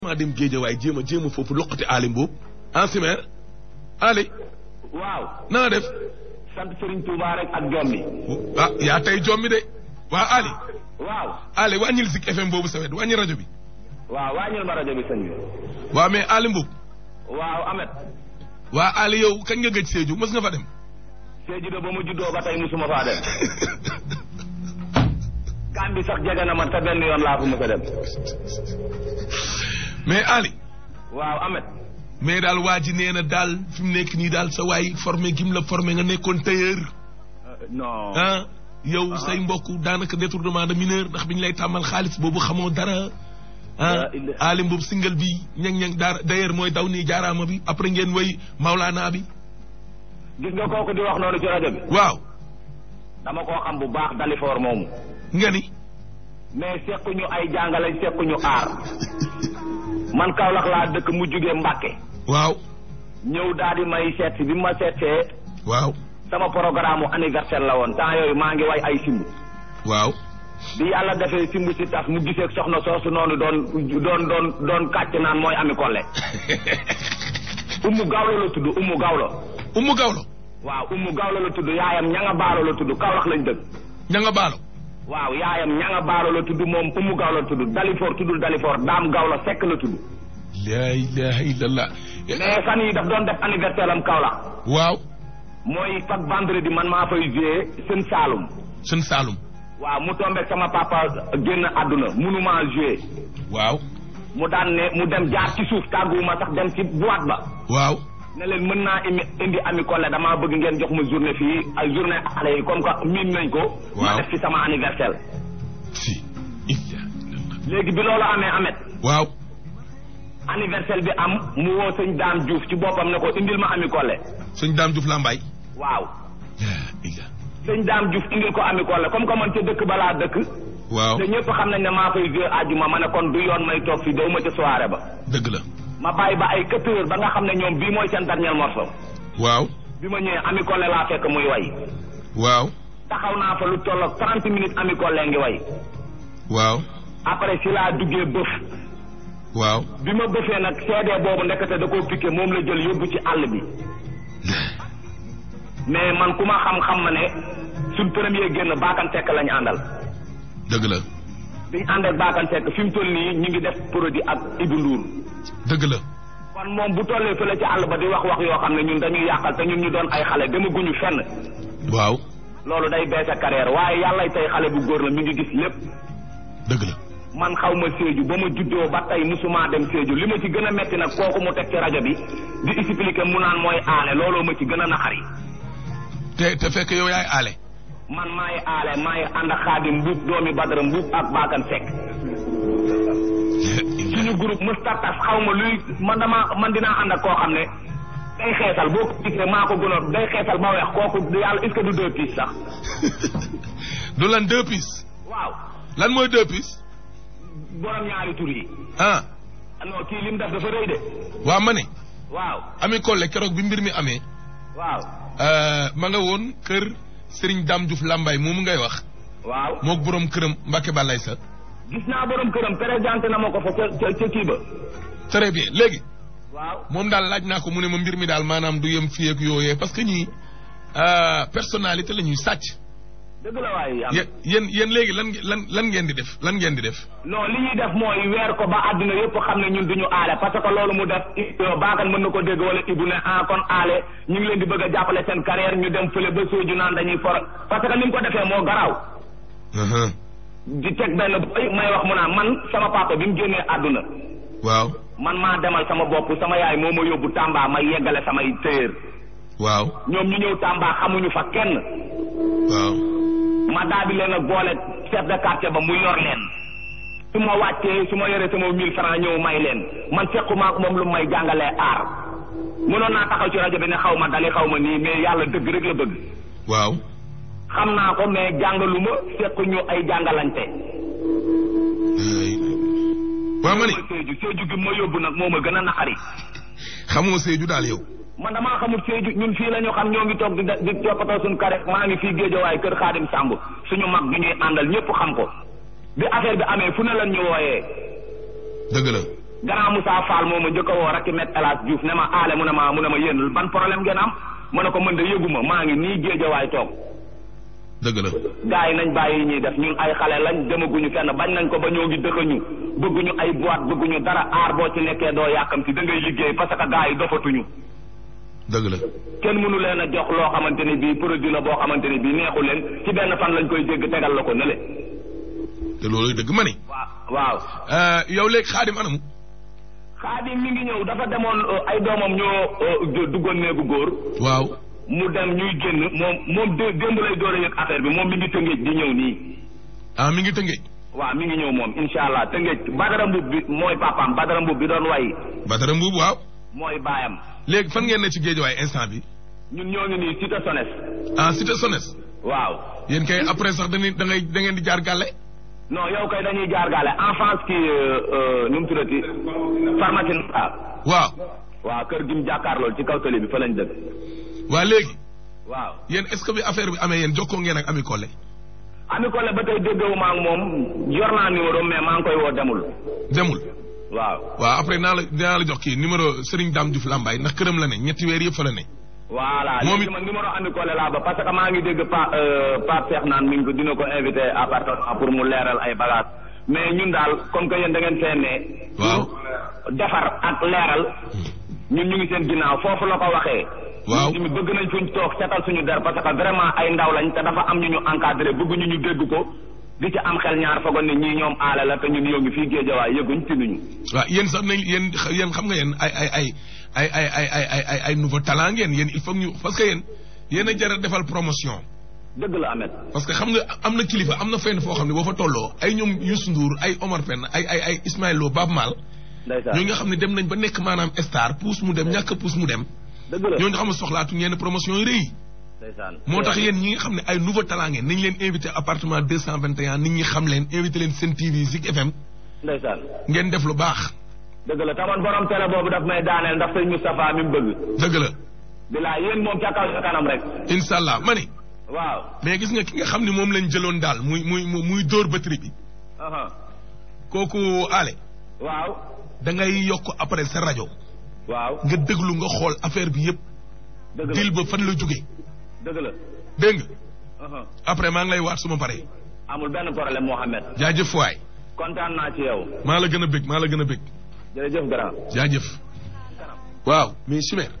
maa dem géejawaay jéem a jéem a foofu loqati Ali Mbuub ensimer Ali waaw na nga def sant Serigne Touba rek ak jommi ah yaa tey jommi de waa Ali waaw Ali wàññil Zik FM boobu sa wet wàññi rajo bi waaw wàññil ma rajo bi sëñ bi waa mais Ali Mbuub waaw Amet waa Ali yow kañ nga gëj Sédhiou mës nga fa dem Sédhiou de ba mu juddoo ba tey musuma faa dem kan bi sax jege na ma te benn yoon laa fa mës a dem mais Ali waaw Amet mais daal waa ji nee na daal fi mu nekk nii daal sa waay formé gim la formé nga nekkoon tailleur non ah yow say mbokk daanaka détournement de mineur ndax bi ñu lay tàmmal xaalis boobu xamoo dara ah Ali Mbuub single bi ñang ñang daar d'ailleurs mooy daw nii jaaraama bi après ngeen way Maulana bi gis nga kooku di wax noonu ci rajo bi waaw dama koo xam bu baax Dalifor moomu nga ni mais sekkuñu ay jàngale sekkuñu aar man Kaolack laa dëkk mu jugee Mbàkke waaw ñëw daal di may seet si bi ma seetsee waaw sama programme anniversaire la woon temps yooyu maa ngi way ay simb waaw bi yàlla defee simb si tas mu gisee soxna soosu noonu doon doon doon doon kàcc naan mooy ami kolle umu gawlo la tudd umu gawlo Umu Gawlo waaw umu gawlo la tudd yaayam ñanga baalo la tudd Kaolack lañ dëkk ña nga baalo waaw yaayam ñanga baalo la tudd moom umu gawlo la tudd Dalifor tuddul Dalifor daam gawlo sekk la tudd laa ilaha illallah mais fan yi daf doon def anniversaire am Kaolack waaw mooy chaque vendredi man maa fay jouer seen Saalum sën Saalum waaw mu tombeek sama papa génn àdduna munumaa jouer waaw mu daan ne mu dem jaar ci suuf tàgguwuma sax dem ci boîte ba waaw ne leen mën naa imi indi ami Collé damaa bëgg ngeen jox ma journée fii ay journée xale yi comme que miin nañ ko ma Waaw. def ci sama anniversaire si illa léegi bi loolu amee amet waaw anniversaire bi am mu woo sëñ Dame Diouf ci boppam ne ko indil ma ami Collé sëñ Daam Diouf Lambaay waaw laa illa sëñ Dame Diouf indil ko ami Collé comme que man ca dëkk balaa dëkk waaw te ñëpp xam nañ ne maa fay jouer àjjuma ma ne kon du yoon may toog fii daw ma ca soirée ba dëgg la ma bàyyi ba ay quatre heures ba nga xam ne ñoom bii mooy seen dernier morceau waaw bi ma ñëwee ami Collé laa fekk muy way waaw taxaw naa fa lu tolloog trente minutes ami Collé ngi way waaw après si laa duggee bëf waaw bi ma bëfee nag CD boobu ndekete da koo piqué moom la jël yóbbu ci àll bi mais man ku ma xam-xam ma ne suñ premier génn baakan sekk lañu àndal dëgg la biñ ànd ak baakan sekk fi mu toll nii ñu ngi def produit ak Ibou Ndour dëgg la kon moom bu tollee fële ci àll ba di wax wax yoo xam ne ñun dañuy yàqal te ñun ñu doon ay xale demaguñu fenn waaw loolu day beese carrière waaye yàlla tey xale bu góor la mi ngi gis lépp dëgg la man xaw ma Sédhiou ba ma juddoo ba tey musuma dem Sédhiou li ma ci gën a metti nag kooku mu teg ci rajo bi di expliquer mu naan mooy aale looloo ma ci gën a naqari te te fekk yow yaay aale man maay aale maay ànd ak xaadim mbuub doomi badara mbuub ak baakan sekk suñu groupe mustatas xaw ma luy man dama man dinaa ànd ak koo xam ne day xeesal boo ko gisee maa ko gënoon day xeesal ba weex kooku yàlla est-ce que du deux pièces sax du lan deux pièces waaw lan mooy deux pièces borom ñaari tur yi ah non kii lim def dafa rëy de waa ma ne waaw ami Collé keroog bi mbir mi amee waaw ma nga woon kër Serigne Dame Diouf Lambaay moomu ngay wax waaw mook boroom këram Mbacke Balaye sa gis naa borom këram présenté na ma ko fa ca ca ca kii ba très bien léegi waaw moom daal laaj naa ko mu ne ma mbir mi daal maanaam du yem fii ak yooyee parce que ñii personnalité la ñuy sàcc dëgg la waaye am yéen yéen yéen léegi lan lan lan ngeen di def lan ngeen di def non li ñuy def mooy weer ko ba àdduna yëpp xam ne ñun duñu aale parce que loolu mu def baakan mën na ko dégg wala ibu ne ah kon aale ñu ngi leen di bëgg a jàppale seen carrière ñu dem fële ba sooju naan dañuy for parce que ni mu ko defee moo garaaw di teg benn boy may wax mu naan man sama papa bi mu génnee àdduna waaw man maa demal sama bopp sama yaay moo ma yóbbu Tamba may yeggale samay téer waaw ñoom ñu ñëw Tamba xamuñu fa kenn waaw ma daal di leen a boole chef de quartier ba mu yor leen su ma wàccee su ma yoree sama mille francs ñëw may leen man sequma ak moom lu may jàngalee aar mënoon naa taxaw ci rajo bi ne xaw ma dali xaw ma nii mais yàlla dëgg rek la bëgg waaw xam naa ko mais jàngaluma sequñu ay jàngalante waaw ma ni Sédhiou Sédhiou gi ma yóbbu nag moo ma gën a naqari xamoo Sédhiou daal yow man damaa xamul Sédhiou ñun fii la ñu xam ñoo ngi toog di di toppatoo suñu kare maa ngi fii géejawaay kër Xaadim Samb suñu mag bi ñuy àndal ñëpp xam ko bi affaire bi amee fu ne lan ñu wooyee dëgg la grand Moussa Fall moo ma njëkk a woo rakki met El Hadj Diouf ne ma aale mu ne ma mu ne ma yéen ban problème ngeen am ma ne ko mën de yëguma maa ngi nii géejawaay toog dëgg la gars yi nañ bàyyi ñuy def ñun ay xale lañ demaguñu fenn bañ nañ ko ba ñoo ngi dëkkañu bëgguñu ay boîte bëgguñu dara aar boo ci nekkee doo yàkkamti da ngay liggéey parce que gars yi dofatuñu dëgg la kenn mënu leen a jox loo xamante ni bii produit la boo xamante ni bii neexu leen ci benn fan lañ koy dégg tegal la ko ne le te loolu dëgg ma ni waaw waaw yow léegi xaadim anamu xaadim mi ngi ñëw dafa demoon ay doomam ñoo duggoon néegu góor waaw mu dem ñuy génn moom moom dé démb lay door a yëg affaire bi moom mi ngi tëngéej di ñëw nii ah mi ngi tëngéej waaw mi ngi ñëw moom incha allah tëngéej badara mbub bi mooy papaam badara mbub bi doon way Badara Mbuub waaw mooy baayam léegi fan ngeen ne ci géejawaay instant bi ñun ñoo ngi nii cité sones ah cité Sones waaw yéen kay après sax dañuy da ngay da ngeen di jaar gàlle non yow kay dañuy jaar gaale en France kii nu mu tuddati pharmacie ah waaw waaw kër gi mu jàkkaarlool ci kaw tali bi fa lañ dëkk waa léegi waaw yéen est-ce que bi affaire bi amee yéen jokkoo ngeen ak Ami Collé ami ko le ba tey déggewu maa ngi moom yor naa numéro mais maa ngi koy woo demul demul waaw waaw après naa la dinaa la jox kii numéro Serigne Dame Diouf Lambaye ndax këram la ne ñetti weer yëpp fa la ne voilà Moom léegi it- man numéro ami ko le laa ba parce que maa ngi dégg pa Pape Cheikh naan mi ngi ko dina ko invité appartement pour mu leeral ay bagages mais ñun daal comme que yéen da ngeen fee ne waaw defar ak leeral ñun ñu ngi seen ginnaaw foofu la ko waxee Waaw. ñu bëgg nañ fuñ toog setal suñu der parce que vraiment ay ndaw lañ te dafa am ñu ñu encadré bëgguñu ñu dégg ko di ci am xel ñaar fogoon ne ñii ñoom aale la te ñun yoo ngi fii géejawaay yëguñ tinuñu waaw yéen sax nañ yéen yéen xam nga yéen ay ay ay ay ay ay ay ay ay ay nouveau talent ngeen yéen il faut que ñu parce que yéen yéen a jar a defal promotion dëgg la Ahmed parce que xam nga am na kilifa am na fenn foo xam ne boo fa tolloo ay ñoom Youssou Ndour ay Omar Pène ay ay ay Ismaël Lo Baaba Maal ndeysaan ñoo nga xam ne dem nañ ba nekk maanaam star puus mu dem ñàkk puus mu dem dëgg la ñooñu xam ne soxlaatu ñenn promotion yi rëy ndeysaan moo tax yéen ñi nga xam ne ay nouveau talent ngeen nañ leen invité appartement 221 nit ñi xam leen invité leen seen TV Zik FM ndeysaan ngeen def lu baax dëgg la taman borom télé boobu daf may daaneel ndax sëñ Moustapha mi mu bëgg dëgg la bilaa yéen moom ca kaw ca kanam rek incha allah ma ni waaw mais gis nga ki nga xam ne moom lañ jëloon daal muy muy muy dóor batterie bi aha kooku ale waaw da ngay yokk après sa rajo waaw nga déglu nga xool affaire bi yëpp dëgg la dil ba fan la jóge dëgg la dégg nga aha après maa ngi lay waat suma pare amul benn problème Mohamed jaajëf waay kontaan naa ci yow maa la gën a bég maa la gën a bég jërëjëf grand jaajëf waaw mais Chimère